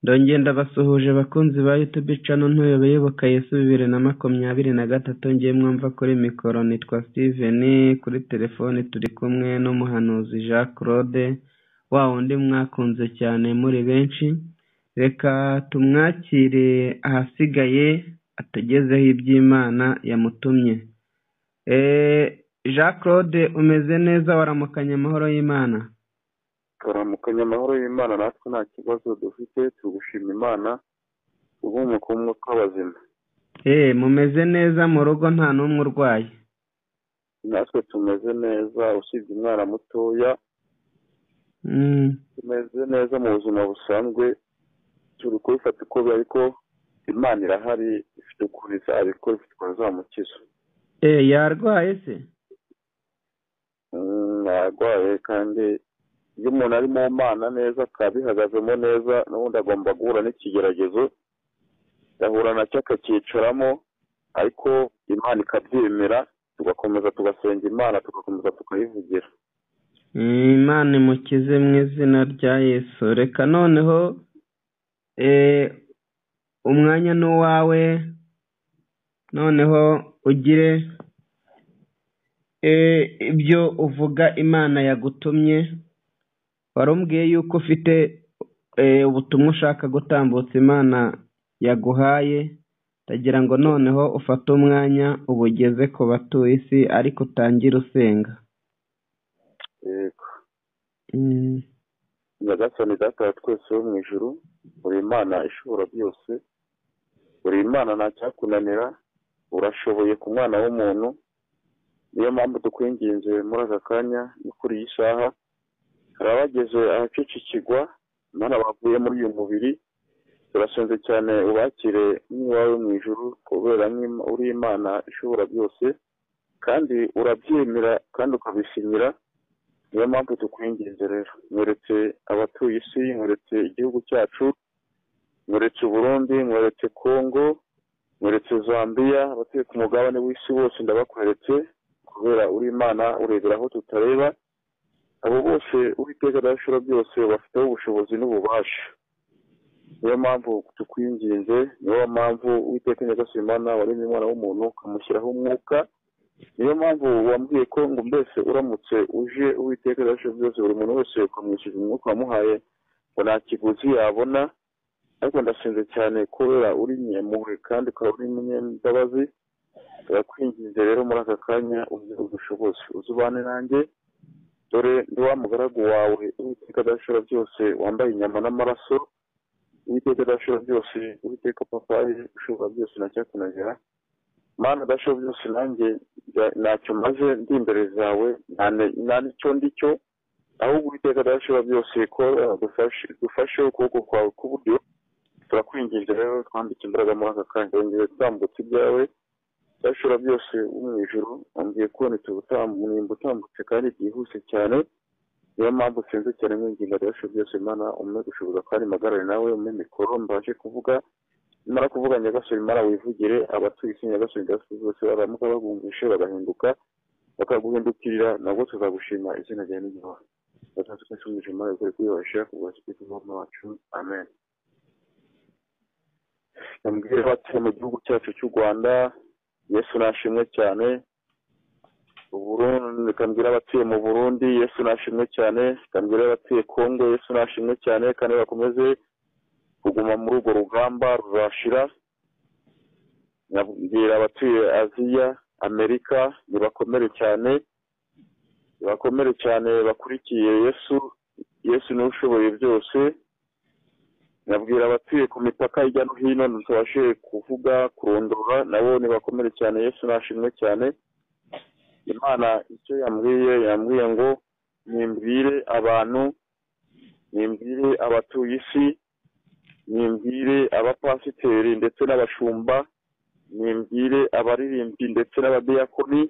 ndongera ndabasuhuje bakunzi ba youtube channel ntuye bayoboka yesu bibiri na makumyabiri na gatatu ngiye mwumva kuri mikoro nitwa steven kuri telefoni turi kumwe n'umuhanuzi jean claude wa wundi mwakunze cyane muri benshi reka tumwakire ahasigaye atugezeho iby'imana yamutumye Eh, jean claude umeze neza waramukanye amahoro y'imana tukaramukanya amahoro y'imana natwe nta kibazo dufite tugushima imana ubumuka umwe kw'abazima Eh, mumeze neza mu rugo nta n'umwe urwaye natwe tumeze neza usibye umwana mutoya Mm, tumeze neza mu buzima busanzwe turi kubifata uko biri ariko imana irahari ifite ukuntu izabikora ifite ukuntu izamukiza eh, yarwaye se Mm, arwaye kandi iyo umuntu ari mu mana neza akabihagazemo neza n'ubundi agomba guhura n'ikigeragezo agahura nacyo akakicaramo ariko imana ikabyemera tugakomeza tugasenga imana tugakomeza tukayivugira imana imukize mu izina rya yesu reka noneho eh, umwanya ni uwawe noneho ugire eh, ibyo uvuga imana yagutumye warumbwiye yuko ufite eh, ubutumwa ushaka gutambutsa imana yaguhaye ndagira ngo noneho ufate umwanya ubugeze ku batuye isi ariko utangire usenga yego Mm. nyagasani data wa twese wo mu ijuru uri imana ishobora byose uri imana nta cyakunanira urashoboye ku mwana w'umuntu niyo mpamvu dukwinginze muri aka kanya no kuri iyi saha hari abageze ahacicikigwa imana bavuye muri uyu mubiri turasenze cyane ubakire nk'iwawe mu ijuru kubera nk'ima- uri imana ishobora byose kandi urabyemera kandi ukabishimira niyo mpamvu tukwinginze rero mweretse abatuye isi mweretse igihugu cyacu mweretse burundi mweretse kongo mweretse zambia abatuye ku mugabane w'isi bose ndabakweretse kubera uri imana urebera aho tutareba abo bose uwiteka adashobora byose bafiteho ubushobozi n'ububasha niyo mpamvu tukwinginze niyo mpamvu uwiteka nyagasimana waremye umwana w'umuntu ukamushyiraho umwuka niyo mpamvu wambwiye ko ngo mbese uramutse uje uwiteka adashobora byose buri muntu wese ukamwishyuza umwuka wamuhaye ngo nta kiguzi yabona ariko ndasenze cyane kubera uri nyempuhwe kandi ukaba uri n'umunyambabazi turakwinginze rero muri aka kanya uze udushoboze uze ubane nanjye dore ndi wa mugaragu wawe uwiteka adashobora byose wambaye inyama n'amaraso uwiteka adashobora byose uwiteka papayi ushobora byose nacyakunagera mana adashobora byose nanjye nda- ntacyo maze ndi imbere zawe nta ne- nta n'icyo ndi cyo ahubwo uwiteka adashobora byose ko dufashe dufashe ukuboko kwawe k'uburyo turakwinginze rero twambike imbaraga muri aka kanya wongere gutambutsa ibyawe udashobora byose wo mu ijuru wongeye kubona utuntu utambutse kandi byihuse cyane niyo mpamvu usenze cyane mwinginga adashobora byose imana umwe gushoboza kandi magarare nawe umwe mikoro mbashe kuvuga nimara kuvuga nyagasore imana wivugire abatuye isi nyagasore nyagasore bose baramuka babumvishe bagahinduka bakaguhindukirira nabwo tuzagushima izina rya n'igihugu batatu twese mu ijuru imana ikore kwiyubashira ku bwacu bw'imana wacu amen nabwire batuye mu gihugu cyacu cy'u rwanda yesu nashimwe cyane uburundi kambwira abatuye mu burundi yesu nashimwe cyane kambwira abatuye kongo yesu nashimwe cyane kandi bakomeze kuguma muri urwo rugamba ruzashira nabwira abatuye aziya amerika nibakomere cyane nibakomere cyane bakurikiye yesu yesu niwe ushoboye byose nabwira abatuye ku mipaka hirya no hino ntitubashe kuvuga kurondora nabo nibakomere cyane yesu nashimwe cyane imana icyo yambwiye yambwiye ngo nimbwire abantu nimbwire abatuye isi nimbwire abapasiteri ndetse n'abashumba nimbwire abaririmbyi ndetse n'abadiyakoni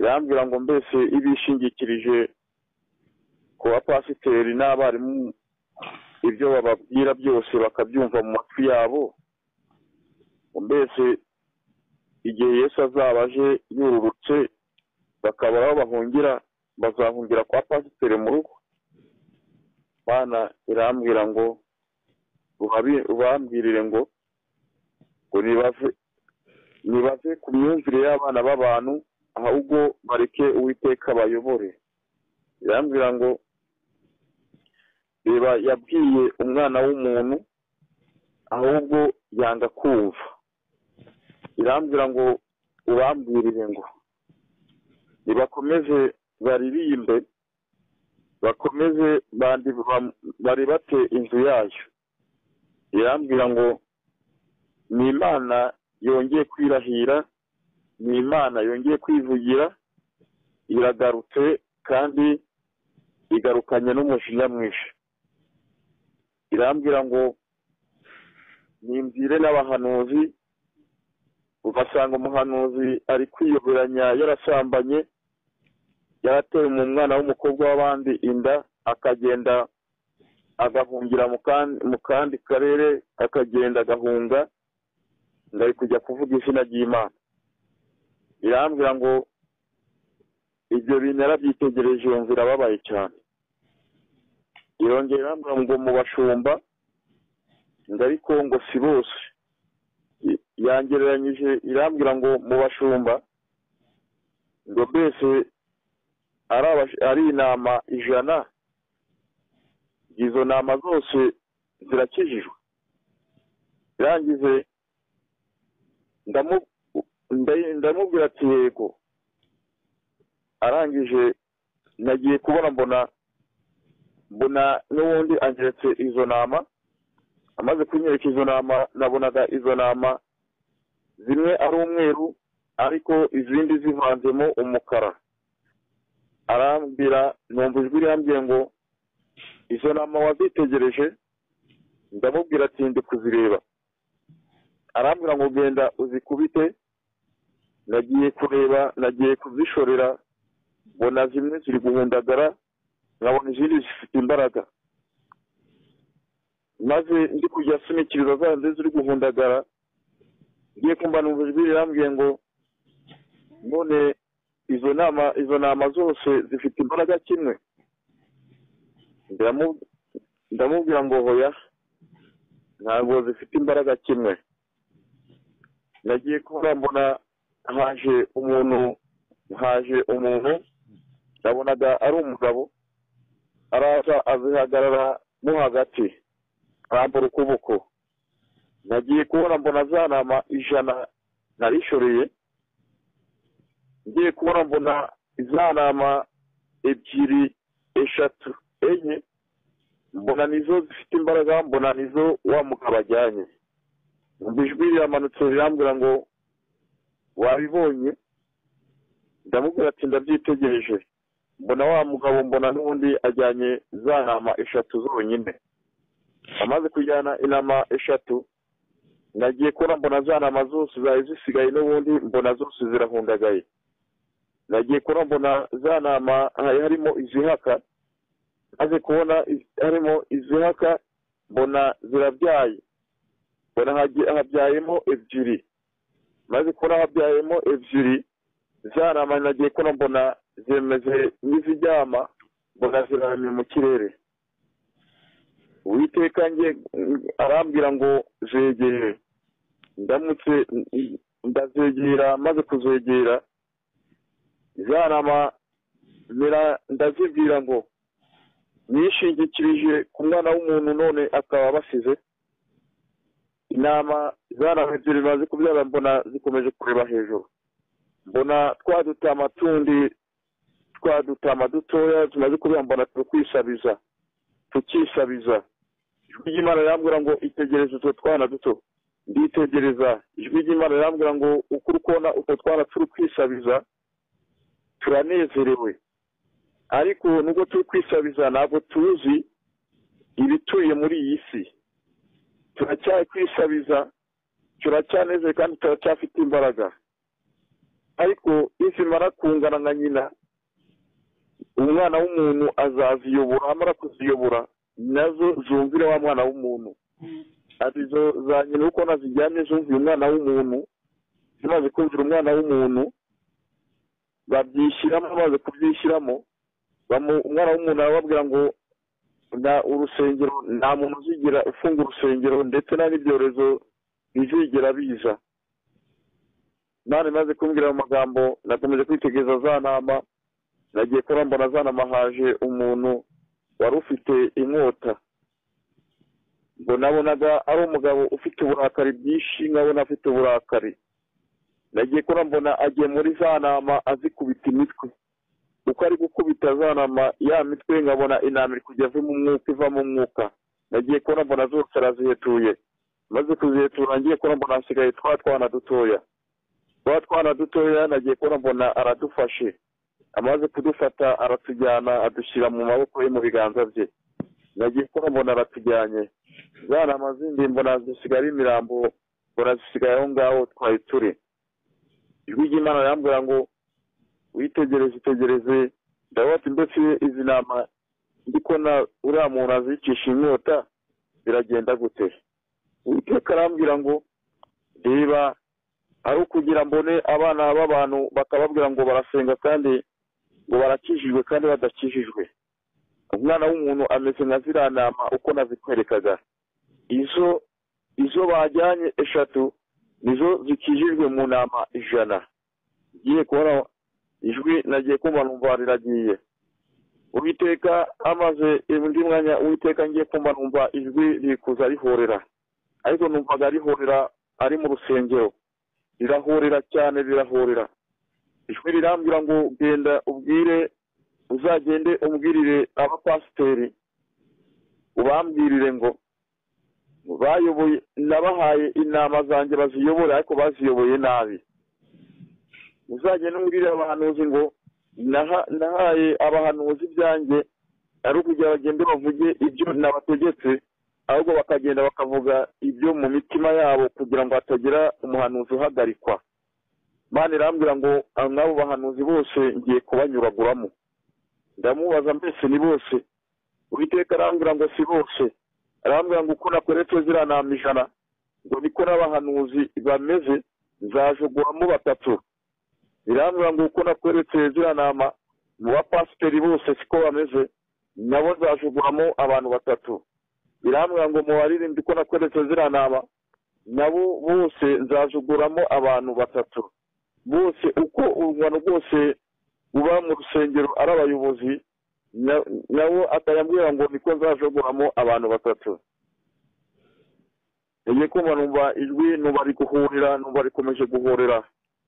irambwira ngo mbese ibishingikirije ku bapasiteri n'abarimu ibyo bababwira byose bakabyumva mu matwi yabo ngo mbese igihe yesu azaba aje yururutse bakabura aho bahungira bazahungira kwa pasiteri mu rugo bana irambwira ngo ubabi- ubambirire ngo ngo nibave nibave ku myumvire y'abana b'abantu ahubwo bareke uwiteka bayobore irambwira ngo reba yabwiye umwana w'umuntu ahubwo yanga kumva irambwira ngo ubambwirire ngo nibakomeze baririmbe bakomeze bandi bam- bari bate inzu yayo irambwira ngo ni imana yongeye kwirahira ni imana yongeye kwivugira iragarutse kandi igarukanye n'umujinya mwinshi irambwira ngo nimbyire n'abahanuzi ugasanga umuhanuzi ari kwiyoberanya yarasambanye yarateye mu mwana w'umukobwa w'abandi inda akagenda agahungira mu kan- mu kandi karere akagenda agahunga ngari kujya kuvuga izina ry'imana irambwira ngo ibyo bintu yarabyitegereje yumva irababaye cyane irongera irambwira ngo mubashumba ngo ariko ngo si bose I- yangereranyije irambwira ngo mu bashumba ngo mbese ari abash- ari intama ijana izo nama zose zirakijijwe irangize ndamu- nda- ndamubwira ati yego arangije nagiye kubona mbona mbona n'ubundi angeretse izo nama amaze kunyereka izo nama nabonaga izo nama zimwe ari umweru ariko izindi zivanzemo umukara arambwira numva ijwi rihambye ngo izo nama wazitegereje ndamubwira ati ndi kuzireba arambwira ngo genda uzikubite nagiye kureba nagiye kuzishorera mbona zimwe ziri guhundagara nkabona izindi zifite imbaraga maze ndi kujya sunikiriza za zindi ziri guhundagara ngiye kumva numva ijwi rirambwiye ngo none izo nama izo nama zose zifite imbaraga kimwe Ndamu- ndamubwira ngo hoya ntabwo zifite imbaraga kimwe nagiye kubura mbona haje umuntu haje umuntu nabonaga ari umugabo araza azihagarara mo hagati arambura ukuboko nagiye kubona mbona za nama ijana narishoreye ngiye kubona mbona za nama ebyiri eshatu enye mbona nizo zifite imbaraga mbona nizo wa mugabo ajyanye umva ijwi riramanutse rirambwira ngo wabibonye ndamubwira ati ndabyitegereje mbona wa mugabo mbona n'ubundi ajyanye za ntama eshatu zonyine amaze kujyana inama eshatu nagiye kubona mbona za ntama zose zari zisigaye n'ubundi mbona zose zirahundagaye nagiye kubona mbona za ntama hari harimo izihaka maze kubona iz- harimo izihaka mbona zirabyaye mbona hagi- habyayemo ebyiri maze kubona habyayemo ebyiri za ntama nagiye kubona mbona zimeze nk'iziryama mbona ziraramye mu kirere uwiteka ngiye arambwira ngo zegere ndamutse ndazegera maze kuzegera za nama mera- ndazibwira ngo nishingikirije ku mwana w'umuntu none akaba abasize inama zanama ebyiri zimaze kubyara mbona zikomeje kureba hejuru mbona twa dutama tundi twa dutama dutoya tumaze kubyara mbona turi kwisabiza tukisabiza ijwi ry'imana rirambwira ngo itegereze utwo twana duto nditegereza ijwi ry'imana rirambwira ngo uko uri kubona utwo twana turi kwisabiza turanezerewe ariko nubwo turi kwisabiza ntabwo tuzi ibituye muri iyi si turacyari kwisabiza turacyanezere kandi turacyafite imbaraga ariko nizimara kungana nka nyina umwana w'umuntu azaziyobora amara kuziyobora nazo zumvire wa mwana w'umuntu ati zo za nyina uko nazijyanye zumviye umwana w'umuntu zimaze kumvira umwana w'umuntu babyishyiramo bamaze kubyishyiramo bamu- umwana w'umuntu arababwira ngo nta urusengero nta muntu uzigira ufunga urusengero ndetse nta n'ibyorezo bizigera biza nari maze kumbwira ayo magambo nakomeje kwitegereza za nama nagiye kurambona za nama haje umuntu wari ufite inkota ngo nabonaga ari umugabo ufite uburakari bwinshi nkabona afite uburakari nagiye kurambona agiye muri za nama azikubita imitwe uko ari gukubita za nama ya mitwe nkabona inama iri kujya avamo umwuka ivamo umwuka nagiye kurambona zose arazihetuye maze kuzihetura ngiye kurambona hasigaye twa twana dutoya twa twana dutoya nagiye kurambona aradufashe amaze kudufata aratujyana adushyira mu maboko ye mu biganza bye nagiye kurambona aratujyanye za nama zindi mbona zisigaye ari imirambo mbona zisigaye aho ngaho twari turi ijwi ry'imana rirambwira ngo witegereze itegereze ndabona ndetse izi nama ndikubona uriya muntu azicisha inkota biragenda gute uwiteka arambwira ngo reba ari ukugira mbone abana b'abantu bakababwira ngo barasenga kandi ngo barakijijwe kandi badakijijwe umwana w'umuntu ameze nka ziriya nama uko nazikwerekaga izo izo bajyanye eshatu nizo zikijijwe mu nama ijana ngiye kubona ijwi nagiye kumva numva riragiye uwiteka amaze undi mwanya uwiteka ngiye kumva numva ijwi rikuza rihorera ariko numvaga rihorera ari mu rusengero rirahorera cyane rirahorera ijwi rirambwira ngo genda ubwire uzagende umbwirire abapasiteri ubambwirire ngo bayoboye nabahaye inama zanjye baziyobora ariko baziyoboye nabi uzagende umbwirire abahanuzi ngo nahaye abahanuzi ibyanjye ari ukugira bagende bavuge ibyo nabategetse ahubwo bakagenda bakavuga ibyo mu mitima yabo kugira ngo hatagira umuhanuzi uhagarikwa mani irambwira ngo nk'abo bahanuzi bose ngiye kubanyuraguramo ndamubaza mbese ni bose uwiteka arambwira ngo si bose arambwira ngo uko nakoretse ziriya nama ijana ngo niko n'abahanuzi bameze nzajuguramo batatu birambwira ngo uko nakoretse ziriya nama mu bapasiteri bose siko bameze nabo nzajuguramo abantu batatu birambwira ngo mu baririmbyi uko nakoretse ziriya nama nabo bose nzajuguramo abantu batatu bose uko urungano rwose uba mu rusengero ari abayobozi nabo atayambwira ngo niko nzajogoramo abantu batatu iyo kumva numva ijwi numva ari guhurira numva rikomeje guhurira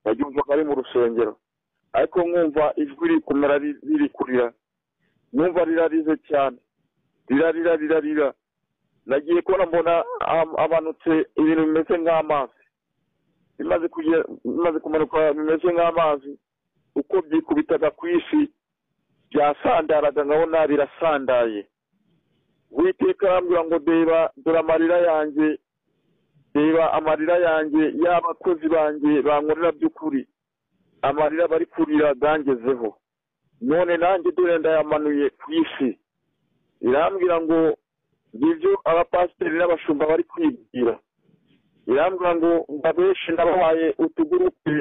naryumvaga ari mu rusengero ariko nkumva ijwi rikomera riri kurira numva rirarize cyane rirarira rirarira nagiye kubona mbona amanutse ibintu bimeze nk'amazi bimaze kumanuka bimeze nk'amazi uko byikubitaga ku isi byasandaraga nkabona birasandaye witeka arambwira ngo deba dore amarira yanjye reba amarira yanjye y'abakozi banjye bankorera by'ukuri amarira bari kurira gangezeho none nanjye dore ndayamanuye ku isi irambwira ngo ngibyo abapasiteri n'abashumba bari kwibwira irambwira ngo ndabeshi nabahaye utugurupe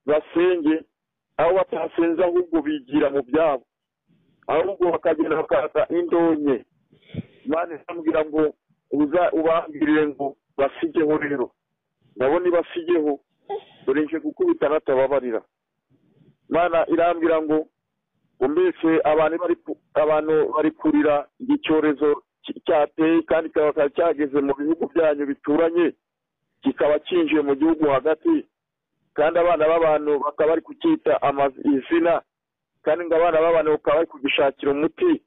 basenge aho batasenze ahubwo bigira mu byabo ahubwo bakagenda bakaza indonke imana irambwira ngo uza ubangirire ngo basigeho rero nabo ntibasigeho dore nje gukubita natababarira imana irambwira ngo ngo mbese abantu bari kurira icyorezo cyateye kandi kikaba cyageze mu bihugu byanyu bituranye kikaba cyinjiye mu gihugu hagati kandi abana b'abantu bakaba bari kucyita izina kandi ngo abana b'abantu bakaba bari kugishakira umuti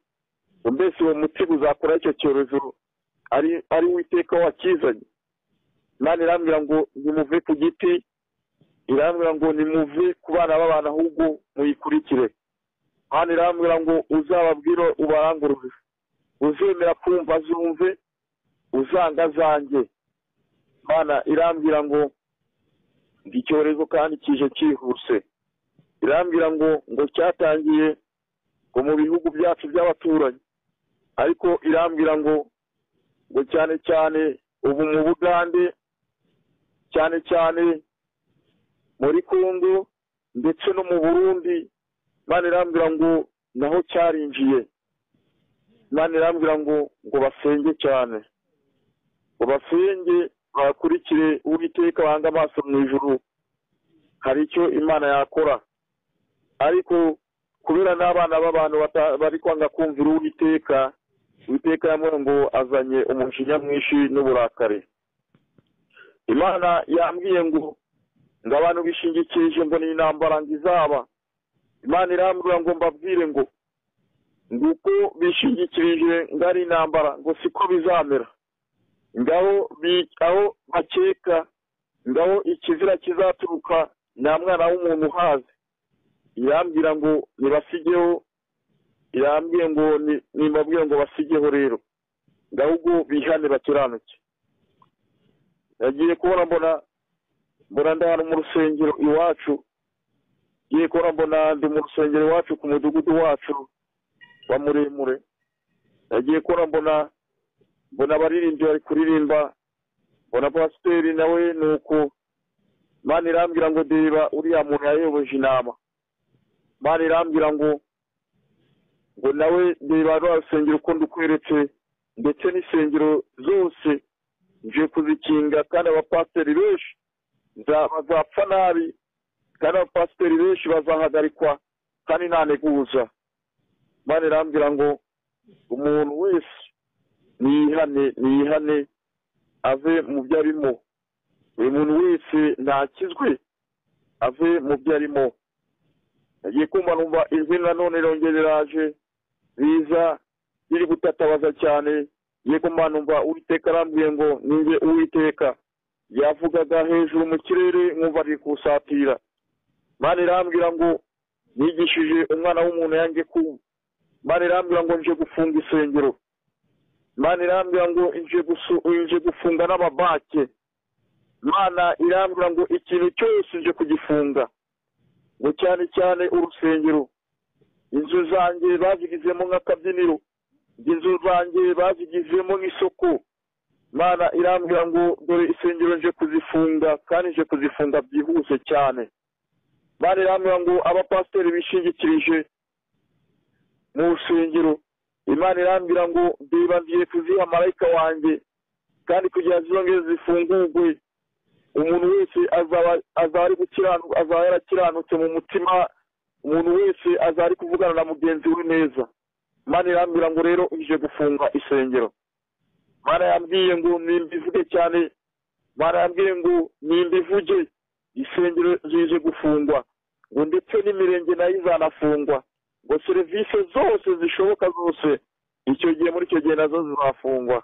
mbese uwo muti uzakora icyo cyorezo ari witeka wakizanye imana irambwira ngo nimuve ku giti irambwira ngo nimuve ku bana b'abantu ahubwo muyikurikire imana irambwira ngo uzababwire ubarangurure uzemera kumva zumve uzanga zanjye imana irambwira ngo icyorezo kandi kije cyihuse irambwira ngo ngo cyatangiye ngo mu bihugu byacu by'abaturanyi ariko irambwira ngo ngo cyane cyane ubu mu bugande cyane cyane muri kongo ndetse no mu burundi imana irambwira ngo naho cyarinjiye imana irambwira ngo ngo basenge cyane ngo basenge bakurikire uwiteka bange amaso mu ijuru hari icyo imana yakora ariko kubera n'abana b'abantu bata- bari kwanga kumvira uwiteka uwiteka yamwe ngo azanye umujinya mwinshi n'uburakari imana yambwiye ngo ngo abantu bishingikirije ngo ni intambara ngo izaba imana irambwira ngo mbabwire ngo nguko bishingikirije ngo ari intambara ngo siko bizamera ngaho bi- aho bakeka ngaho ikizira kizaturuka nta mwana w'umuntu uhazi irambwira ngo nibasigeho irambwiye ngo ni- nimbabwire ngo basigeho rero ngaho ubwo bihane bakiranutse nagiye kubona mbona mbona ndahano mu rusengero iwacu ngiye kubona mbona ndi mu rusengero iwacu ku mudugudu wacu wa muremure nagiye kubona mbona mbona abaririmbyi bari kuririmba mbona pasiteri nawe ni uko imana irambwira ngo deba uriya muntu yayoboje inama imana irambwira ngo ngo nawe deba rwa rusengero uko ndukweretse ndetse n'insengero zose ngiye kuzikinga kandi abapasiteri benshi nza- bazapfa nabi kandi abapasiteri benshi bazahagarikwa kandi nta nteguza imana irambwira ngo umuntu wese niyihane niyihane ave mu byo arimo buri muntu wese ntakizwe ave mu byo arimo nagiye kumva numva ijwi nanone irongera riraje riza riri gutatabaza cyane ngiye kumva numva uwiteka arambwiye ngo ninjye uwiteka yavugaga hejuru mu kirere nkumva ari kusatira imana irambwira ngo nigishije umwana w'umuntu yange kumva imana irambwira ngo nje gufunga isengero imana irambwira ngo nje gusu- nje gufunga n'amabake imana irambwira ngo ikintu cyose nje kugifunga ngo cyane cyane urusengero inzu zanjye bazigizemo nk'akabyiniro inzu zanjye bazigizemo nk'isoko imana irambwira ngo dore isengero nje kuzifunga kandi nje kuzifunga byihuse cyane imana irambwira ngo abapasiteri bishingikirije mu rusengero imana irambwira ngo ndeba ngiye kuziha marayika wanjye kandi kugira zizongere zifungurwe umuntu wese azaba azaba ari gukiranuka azaba yarakiranutse mu mutima umuntu wese azaba ari kuvugana na mugenzi we neza imana irambwira ngo rero ije gufunga isengero imana yambwiye ngo nimbivuge cyane imana yambwiye ngo nimbivuge isengero zije gufungwa ngo ndetse n'imirenge nayo izanafungwa ngo serivisi zose zishoboka zose icyo gihe muri icyo gihe nazo zizafungwa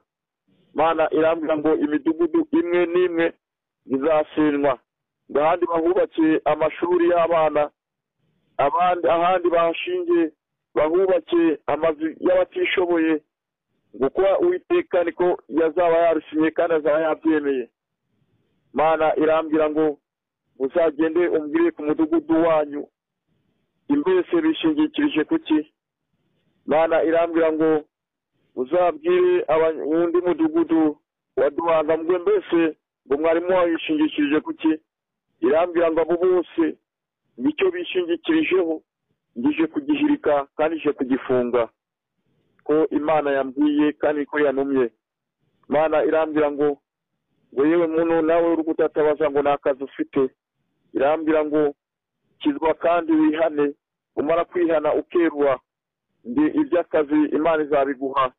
mana irambwira ngo imidugudu imwe n'imwe izasenywa ngo ahandi bahubakiye amashuri y'abana abandi ahandi bahashingiye bahubakiye amazu y'abatishoboye ngo kuba uwiteka niko yazaba yarusinye kandi azaba yabyemeye mana irambwira ngo muzagende umbwire ku mudugudu wanyu mbese bishingikirije ku ki mana irambwira ngo uzabwire aba- undi mudugudu wa duhanga mwe mbese ngo mwarimu wawe yishingikirije ku ki irambwira ngo abo bose nicyo bishingikirijeho ngije kugihirika kandi nje kugifunga ko imana yambwiye kandi ko yanumye imana irambwira ngo ngo yewe muntu nawe uri gutatabaza ngo nta kazi ufite irambwira ngo kizwa kandi wihane umara kwihana ukerwa ndi iby'akazi imana izabiguha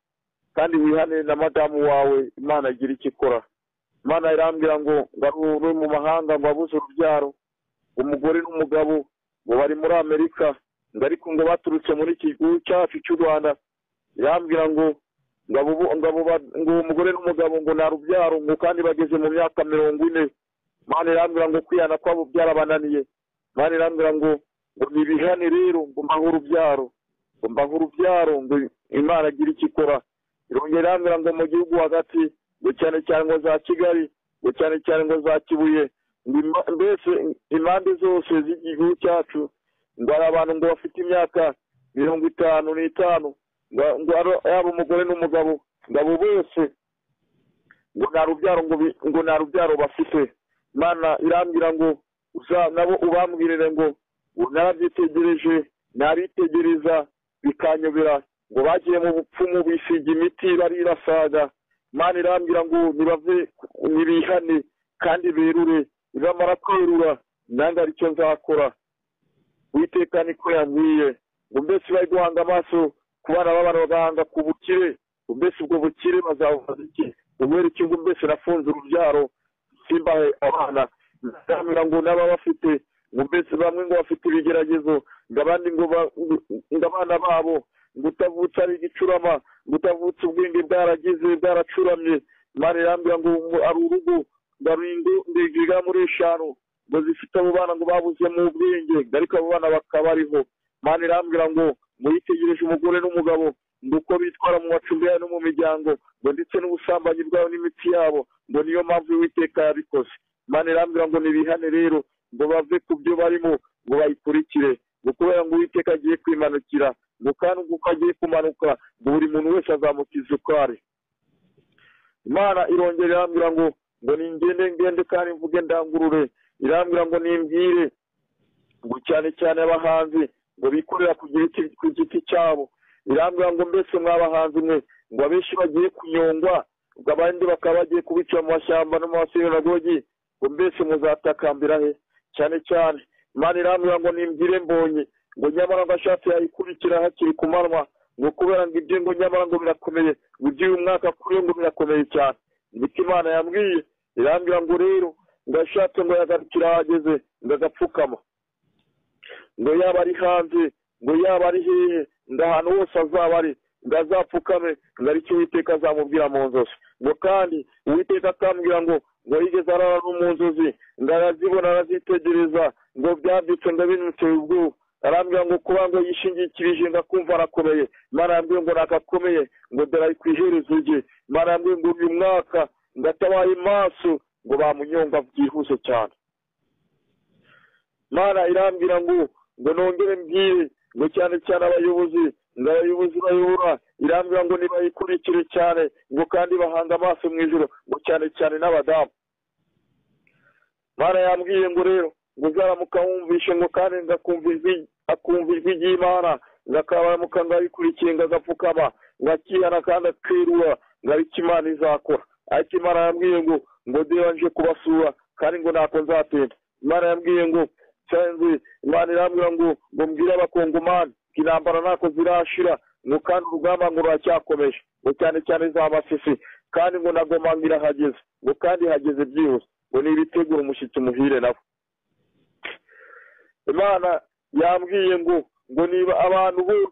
kandi wihane na madamu wawe imana igira icyo ikora imana irambwira ngo ngarure mu mahanga ngo abuze urubyaro umugore n'umugabo ngo bari muri amerika ngo ariko ngo baturutse muri iki gihugu cyacu cy'u rwanda irambwira ngo ngo abo bo- ngo abo ba- ngo uwo mugore n'umugabo ngo nta rubyaro ngo kandi bageze mu myaka mirongo ine imana irambwira ngo kwihana kwabo byarabananiye imana irambwira ngo ngo nibihane rero ngo mbahe urubyaro ngo mbahe urubyaro ngo imana agire icyo ikora irongera irambwira ngo mu gihugu hagati ngo cyane cyane ngo za kigali ngo cyane cyane ngo za kibuye ngo ima- mbese impande zose z'igihugu cyacu ngo hari abantu ngo bafite imyaka mirongo itanu n'itanu ngo ngo ari- yaba umugore n'umugabo ngo abo bose ngo nta rubyaro ngo bi- ngo nta rubyaro bafite imana irambwira ngo uza nabo ubambwirire ngo ubu narabitegereje naritegereza bikanyobera ngo bagiye mu bupfumu bisiga imiti barirasaga imana irambwira ngo nibave nibihane kandi berure nibamara kwerura nange aricyo nzakora witeka niko yambwiye ngo mbese bari guhanga amaso ku bana b'abantu bagahanga ku bukire ngo mbese ubwo bukire bazabubaza iki ubera iki ngo mbese nafunze urubyaro simbahe abana ndamira ngo n'aba bafite ngo mbese bamwe ngo bafite ibigeragezo ngo abandi ngo ba- ngo abana babo ngo utavutse ari igicurama ngo utavutse ubwenge bwaragize bwaracuramye imana irambwira ngo ngo ari urugo ngo ari ingo ndigiriga muri eshanu ngo zifite abo bana ngo babuze mu bwenge ngo ariko abo bana bakaba ariho imana irambwira ngo muyitegereje umugore n'umugabo ngo uko bitwara mu macumbi yabo no mu miryango ngo ndetse n'ubusambanyi bwabo n'imitsi yabo ngo niyo mpamvu uwiteka yabikoze imana irambwira ngo nibihane rero ngo bave ku byo barimo ngo bayikurikire ngo kubera ngo uwiteka agiye kwimanukira ngo kandi ubwo uko agiye kumanuka ngo buri muntu wese azamukiza uko ari imana irongera irambwira ngo ngo ningende ngende kandi mvuge ndangurure irambwira ngo nimbwire ngo cyane cyane abahanzi ngo bikorera ku giti ku giti cyabo irambwira ngo mbese mwabahanzi mwe ngo abenshi bagiye kunyongwa ngo abandi bakaba bagiye kubica mu mashyamba no mu masinagogi ngo mbese muzatakambira he cyane cyane imana irambwira ngo nimbwire mbonye ngo nyamara ngo ashatse yayikurikira hakiri ku manywa ngo kubera ngo ibyo ngo nyamara ngo birakomeye ngo ibyo uyu mwaka kuri ngo birakomeye cyane niko imana yambwiye irambwira ngo rero ngo ashatse ngo yagarukira ahageze ngo agapfukama ngo yaba ari hanze ngo yaba ari hehe ngo ahantu hose azaba ari ngo azapfukame ngo aricyo uwiteka azamubwira mu nzozi ngo kandi uwiteka akambwira ngo ngo yigeze arara no mu nzozi ngo arazibona arazitegereza ngo byabyutse ngo binutse ubwoba arambwira ngo kuba ngo yishingikirije ngo akumva arakomeye imana yambwiye ngo nakakomeye ngo dore ari ku iherezo rye imana yambwiye ngo uyu mwaka ngo atabaye maso ngo bamunyonga byihuse cyane mana irambwira ngo ngo nongere mbwire ngo cyane cyane abayobozi ngo abayobozi bayobora irambwira ngo nibayikurikire cyane ngo kandi bahanga amaso mu ijoro ngo cyane cyane n'abadamu mana yambwiye ngo rero ngo uzaramuka wumvishe ngo kandi ngakumva ijwi akumva ijwi ry'imana ngo akaramuka ngo ayikurikiye ngo agapfukama ngo akihana kandi akirura ngo ariko imana izakora ariko imana yambwiye ngo ngo deba nje kubasura kandi ngo ntako nzatenda imana yambwiye ngo nsanze imana irambwira ngo ngo mbwire abakongomani ngo intambara ntako zirashira ngo kandi urugamba ngo ruracyakomeje ngo cyane cyane za masisi kandi ngo nagomangira hageze ngo kandi hageze byihuse ngo ni ibitegura umushyitsi umuhire nawe imana yambwiye ngo ngo niba abantu bose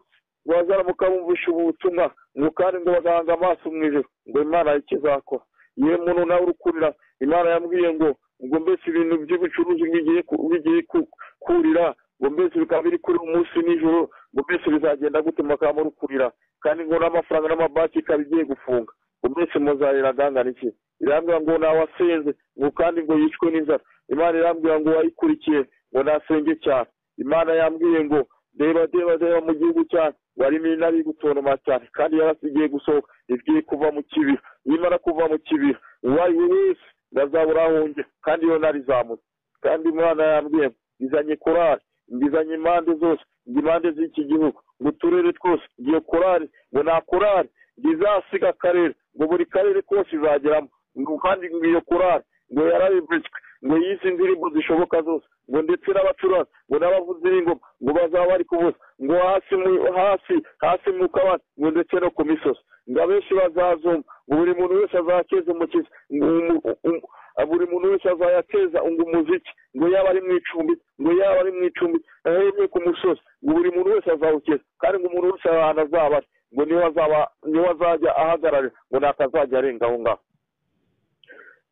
bazaramuka bumvisha ubu butumwa ngo kandi ngo bagahanga amaso mu ijoro ngo imana hari icyo izakora yewe muntu nawe urukurira imana yambwiye ngo ngo mbese ibintu by'ubucuruzi bigiye ku- bigiye ku- kurira ngo mbese bikaba biri kurira umunsi nijoro ngo mbese bizagenda gute mukaba murukurira kandi ngo n'amafaranga n'amabanki ikaba igiye gufunga ngo mbese muzahera agangana iki irambwira ngo nawasenze ngo kandi ngo yicwe n'inzara imana irambwira ngo wayikurikiye ngo nasenge cyane imana yambwiye ngo deba deba deba mu gihugu cyane warimo inabi gutontoma cyane kandi yarasigiye gusohoka igiye kuva mu kibira nimara kuva mu kibira uwayo wese ndazabura aho njya kandi iyo narizamutse kandi imana yambwiye ngo izanye korari ngizanye impande zose ngo impande z'iki gihugu ngo uturere twose iyo korari ngo nta korari ngo izasiga akarere ngo buri karere kose izageramo ngo kandi ngo iyo korari ngo yarabibitswe ngo yise indirimbo zishoboka zose ngo ndetse n'abacuranga ngo n'abavuzi b'ingoma ngo bazaba bari kuvuza ngo hasi mu- hasi hasi mu kabati ngo ndetse no ku misozi ngo abenshi bazazumva ngo buri muntu wese azakeza umukiza ngo umu- umu- buri muntu wese azayateza ngo umuziki ngo yaba ari mu icumbi ngo yaba ari mu icumbi ahereye ku musozi ngo buri muntu wese azawukeza kandi ngo umuntu wese ahantu azaba ari ngo niwe azaba niwe azajya ahagararira ngo ntakazajya arenga aho ngaho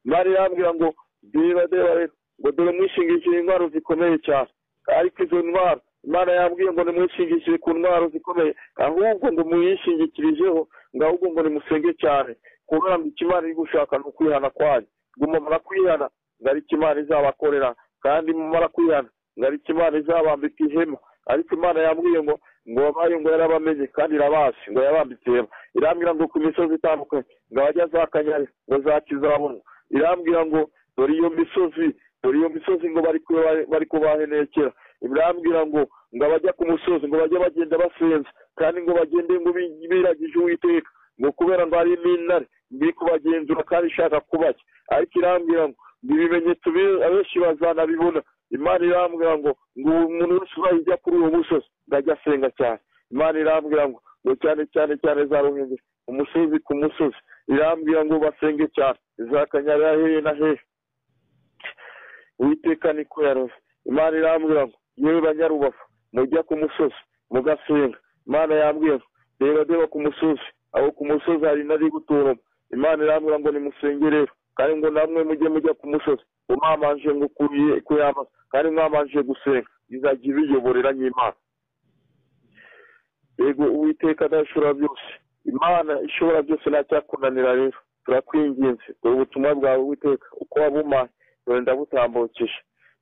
imari irambwira ngo deba deba rero ngo dore mwishingikire indwara zikomeye cyane ariko izo ndwara imana yambwiye ngo nimwishingikire ku ndwara zikomeye ahubwo ngo muyishingikirijeho ngo ahubwo ngo nimusenge cyane kubera ngo icyo imana iri gushaka ni ukwihana kwanyu ngo mumara kwihana ngo ariko imana izabakorera kandi mumara kwihana ngo ariko imana izabambika ihema ariko imana yambwiye ngo ngo babaye ngo yarabamenye kandi irabazi ngo yabambitse ihema irambwira ngo ku misozi itandukanye ngo abajya za kanyari ngo za kizabonwa irambwira ngo dore iyo misozi dore iyo misozi ngo bari kuba- bari kubahenekera irambwira ngo ngo abajya ku musozi ngo bajye bagenda basenze kandi ngo bagende ngo bi- biragije uwiteka ngo kubera ngo harimo intare ndi kubagenzura kandi ishaka kubajya ariko irambwira ngo ibi bimenyetso bi- abenshi bazanabibona imana irambwira ngo ngo umuntu wese uzajya kuri uwo musozi ndajya asenga cyane imana irambwira ngo ngo cyane cyane cyane za ruhengeri umusozi ku musozi irambwira ngo basenge cyane za kanyarira hehe na hehe uwiteka niko yaroze imana irambwira ngo yewe banyarubavu mujya ku musozi mugasenga imana yambwira ngo reba deba ku musozi aho ku musozi hari nari guturamo imana irambwira ngo nimusenge rero kandi ngo namwe mujye mujya ku musozi umwamanje ngo kuriye kuyama kandi mwamanje gusenga izajya ibiyoborera nyimana yego uwiteka adashobora byose imana ishobora byose ntacyakunanira rero turakwinginze dore ubutumwa bwawe uwiteka uko wabumaye dore ndabutambukije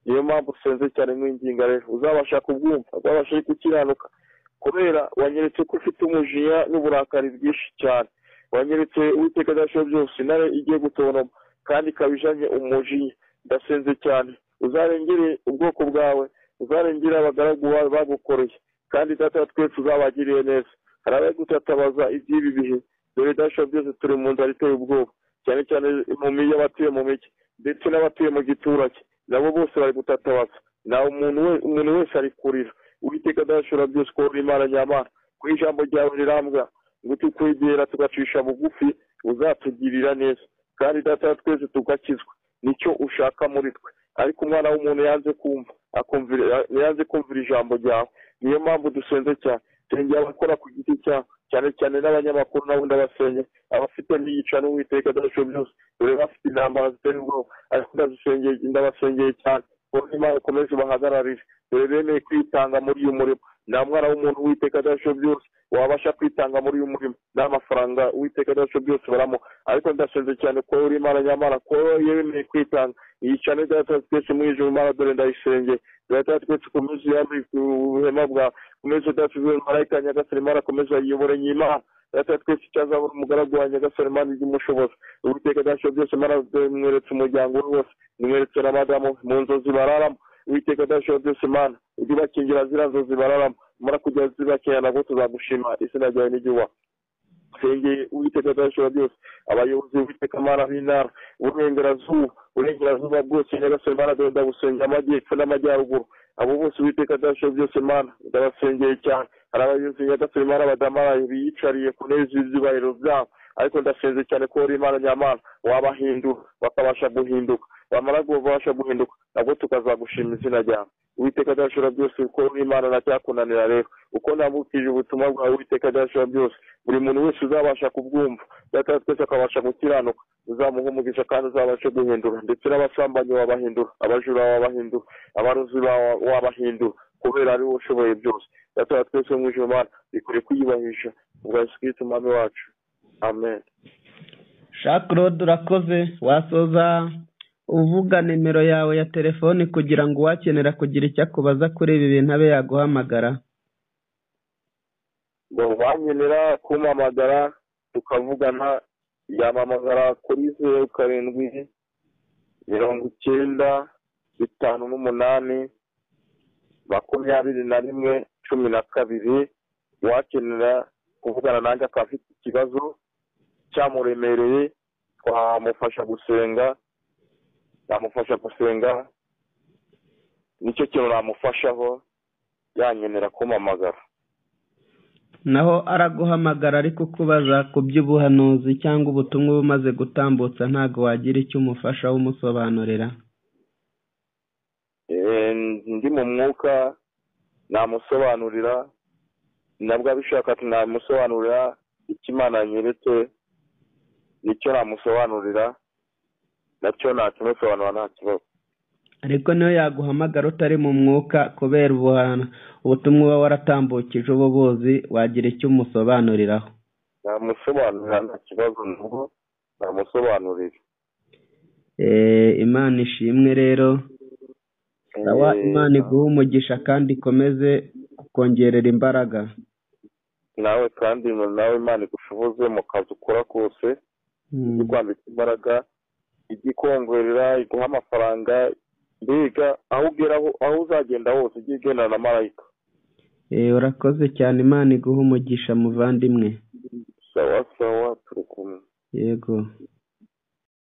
niyo mpamvu usenze cyane mwinginga rero uzabasha kubwumva uzabasha gukiranuka kubera wanyeretse ko ufite umujinya n'uburakari bwinshi cyane wanyeretse uwiteka adashobora byose intare igiye gutonoma kandi ikaba ijanye umujinya ndasenze cyane uzarengere ubwoko bwawe uzarengere abagaragu bawe bagukoreye kandi data wa twese uzabagiriye neza hari abagutatabaza iby'ibi bihe dore dasha byose turi mu nzara iteye ubwoba cyane cyane mu migi y'abatuye mu migi ndetse n'abatuye mu giturage nabo bose bari gutatabaza nta umuntu we- umuntu wese ari kurira uwiteka adashobora byose ko uri imana nyamara ku ijambo ryawe rirambwa ngo tukwegera tugacisha bugufi uzatugirira neza kandi data wa twese tugakizwa nicyo ushaka muri twe ariko umwana w'umuntu yanze kumva akumvira yanze kumvira ijambo ryawe niyo mpamvu dusenze cyane turengera abakora ku giti cyabo cyane cyane n'abanyamakuru nabo ndabasenya abafite ntiyica n'uwiteka adashobora byose dore bafite intambara zitera ubwoba ariko ndazisengeye ndabasengeye cyane kuko imana ikomeze bahagararire dore bemeye kwitanga muri uyu murimo nta mwana w'umuntu uwiteka adashobora byose wabasha kwitanga muri uyu murimo nta mafaranga uwiteka adashobora byose baramuha ariko ndasenze cyane ko uri imana nyamara ko yemeye kwitanga yica neza data twese mu ijoro imana dore ndayisengeye data twese komeza uyambe ubuhema bwawe komeza udasize marayika ya nyagasani imana komeza yiyobore nyimana data twese icyazabura umugaragu wa nyagasani imana ijya umushoboza uwiteka dasha byose imana dore mweretse umuryango we wose nimweretse na madamu mu nzozi bararamo uwiteka dasha byose imana ujye ubakingira ziriya nzozi bararamo mara kujya zibakingira nabwo tuzagushima izina ryawe n'igihugu sengeye uwiteka adashobora byose abayobozi uwiteka amara b'intara uburengerazuba uburengerazuba bwose nyagasore mana dore ndabusengera amajyepfo n'amajyaruguru abo bose uwiteka adashobora byose mana ndabasengeye cyane hari abayobozi nyagasore mana badamaraye biyicariye ku ntebe z'ibyubahiro byabo ariko ndasenze cyane ko uri imana nyamana wabahindura bakabasha guhinduka bamara kubasha guhinduka nabwo tukazagushima izina ryawe uwiteka adashobora byose uko uri imana ntacyakunanira rero uko nambukije ubutumwa bwawe uwiteka adashobora byose buri muntu wese uzabasha kubwumva data wa twese akabasha gukiranuka uzamuha umugisha kandi uzabashe guhindura ndetse n'abasambanyi wabahindura abajura wabahindura abarozi bawa- wabahindura kubera ari wowe ushoboye byose data wa twese wo mu ijuru mana bikwiye kwiyubahisha ubwa yesu kirisito umwami wacu amen shakarode urakoze wasoza uvuga nimero yawe ya telefone kugira ngo uwakenera kugira icyo akubaza kuri ibi bintu abe yaguhamagara ngo bankenera kumpamagara tukavugana yamamagara kuri zeru karindwi mirongo icyenda bitanu n'umunani makumyabiri na rimwe cumi na kabiri uwakenera kuvugana nanjye akaba afite ikibazo cyamuremereye twamufasha gusenga yamufasha gusenga nicyo kintu namufashaho yankenera kumpamagara naho araguhamagara ariko ukubaza ku by'ubuhanuzi cyangwa ubutumwa uba umaze gutambutsa ntabwo wagira icyo umufasha umusobanurira Eh, ndi mu mwuka namusobanurira nabwo abishaka ati namusobanurira icyo imana nyeretse nicyo namusobanurira nacyo nakimusobanura nta kibazo ariko niyo yaguhamagara utari mu mwuka kubera ubuhana ubutumwa uba waratambukije uba ubuzi wagira icyo umusobanuriraho namusobanurira nta kibazo nubwo namusobanurira Eh, imana ishimwe rero sawa Eh, imana iguhe umugisha kandi ikomeze kukongerera imbaraga nawe kandi nawe imana igushoboze mu kazi ukora kose Mm. ikwambika imbaraga ijya ikongerera iguha amafaranga mbega aho ugera ho- aho uzagenda hose ujye ugendana na marayika urakoze cyane imana iguha umugisha muvandimwe sawa sawa turi kumwe yego